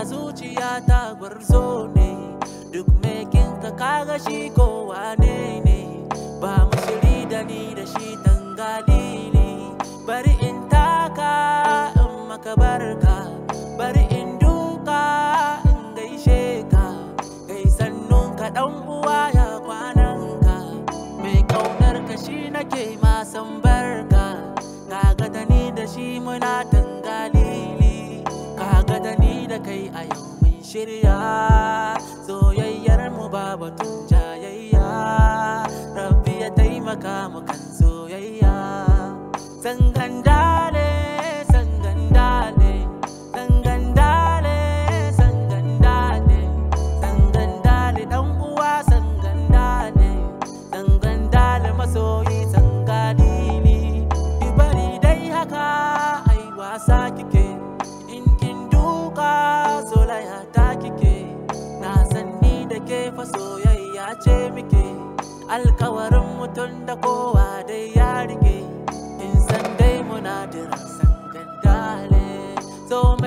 zuciya ta gwarzo ne duk mekin ka kaga shi ko wane ne ba mu shiri da ni da shi tangalili bari in taka in maka barka bari in duka in gaishe ka kai sannun ka dan uwa ya kwanan ka mai kaunar ka shi nake ma san barka kaga da ni da shi muna tangalili kaga da ni da kai a yau mun shirya soyayyar mu ba batun jayayya rabbi ya taimaka mu kan soyayya sangandale sangandale sangandale sangandale sangandale dan uwa sangandale sangandale masoyi sangalili bari dai haka ai wasa kike in kin duka solaya ta kike na san ni da ke fa soyayya ce muke alkawarin mutum da kowa dai ya rike in san dai muna da sangan dale so